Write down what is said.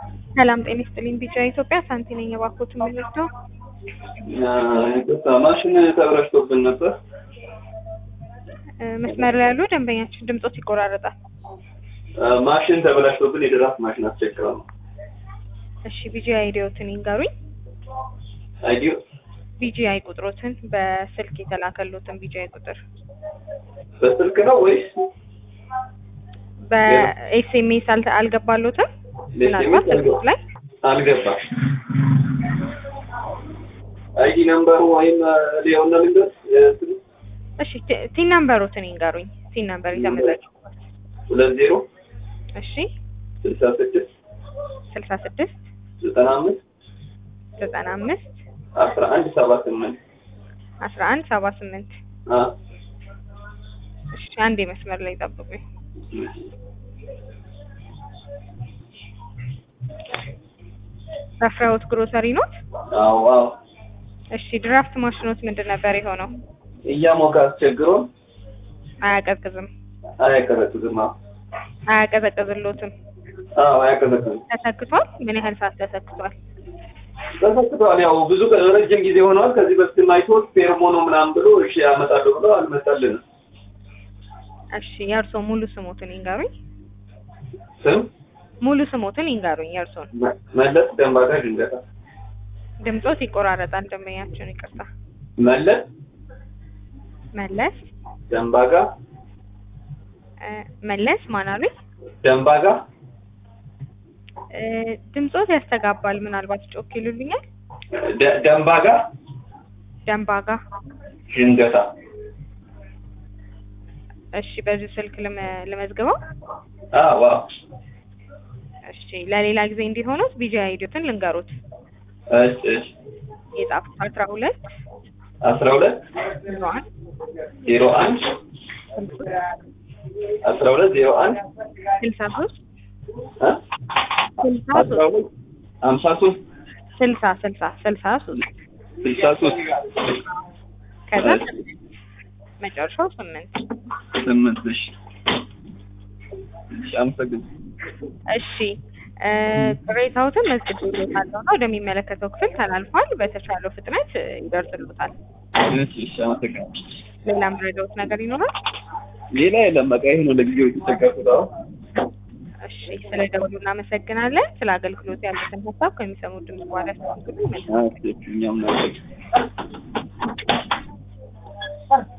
ሰላም ጤና ይስጥልኝ። ቢጫ ኢትዮጵያ ሳንቲ ነኝ። እባክዎት የምንወስደው ይቅርታ ማሽን ተበላሽቶብን ነበር። መስመር ላይ ያሉ ደንበኛችን ድምጾት ይቆራረጣል። ማሽን ተበላሽቶብን የድራፍት ማሽን አስቸግረ ነው። እሺ ቢጂ አይዲዎትን ይንገሩኝ። አይዲዮ ቢጂ አይ ቁጥሮትን በስልክ የተላከሉትን ቢጂ አይ ቁጥር በስልክ ነው ወይስ በኤስኤምኤስ አልገባሎትም? ምናልባት ስልክ ላይ አልገባም። አይዲ ነምበሩ ወይም ሊሆን ልንገር እሺ ቲን ነምበሮትን ይንገሩኝ። ቲን ነምበር የተመዘገቡበት ሁለት ዜሮ እሺ ስልሳ ስድስት ስልሳ ስድስት ዘጠና አምስት ዘጠና አምስት አስራ አንድ ሰባ ስምንት አስራ አንድ ሰባ ስምንት እሺ አንዴ መስመር ላይ ጠብቁኝ። ረፍራውት ግሮሰሪ ኖት? አዎ አዎ እሺ ድራፍት ማሽኖት ምንድን ነበር የሆነው? እያሞቀ አስቸግሮን አያቀዝቅዝም አያቀዘቅዝም። አዎ አያቀዘቅዝሎትም። አዎ አያቀዘቅዝም። ተሰክቷል? ምን ያህል ሰዓት ተሰክቷል? ተሰክቷል። ያው ብዙ ረጅም ጊዜ ሆነዋል። ከዚህ በፊት አይቶት ፌርሞኖ ምናምን ብሎ እሺ ያመጣለሁ ብሎ አልመጣልንም። እሺ የእርሶ ሙሉ ስሞትን ይንገሩኝ። ስም ሙሉ ስሞትን ይንገሩኝ የእርሶን። መለስ ደንባጋ ድንገታ ድምጾት ይቆራረጣል። ደንበኛችን ይቅርታ። መለስ መለስ ደንባጋ እ መለስ ማን አሉኝ? ደንባጋ እ ድምጾት ያስተጋባል። ምናልባት ጮክ ይሉልኛል። ደ- ደንባጋ ደንባጋ ድንገታ እሺ በዚህ ስልክ ልመ- ልመዝግበው። አዎ አዎ እሺ ለሌላ ጊዜ እንዲሆኑት ቢጂ አይዲዮትን ልንገሩት። እሺ እሺ የጻፉት አስራ ሁለት አስራ ሁለት ዜሮ አንድ ዜሮ አንድ አስራ ሁለት ዜሮ አንድ ስልሳ ሶስት እ ስልሳ አስራ ሶስት ሁለት ሀምሳ ሶስት ስልሳ ስልሳ ስልሳ ሶስት ስልሳ ሶስት ከዛ መጨረሻው ስምንት ስምንት እሺ እሺ አመሰግናለሁ። እሺ እ ቅሬታዎትን መዝግቤልዎታለሁ እና ወደሚመለከተው ክፍል ተላልፏል። በተቻለው ፍጥነት እ ይደርስልዎታል። እሺ እሺ አመሰግናለሁ። ሌላ ምረዳዎት ነገር ይኖራል? ሌላ የለም። በቃ ይሄ ነው ለጊዜው የተቸገርኩት አሁን። እሺ ስለ ደውሉ እናመሰግናለን። ስለ አገልግሎት ያሉትን ሀሳብ ከሚሰሙት ድምጽ በኋላ ያስተካክሉ። መልካም እሺ እኛም ነው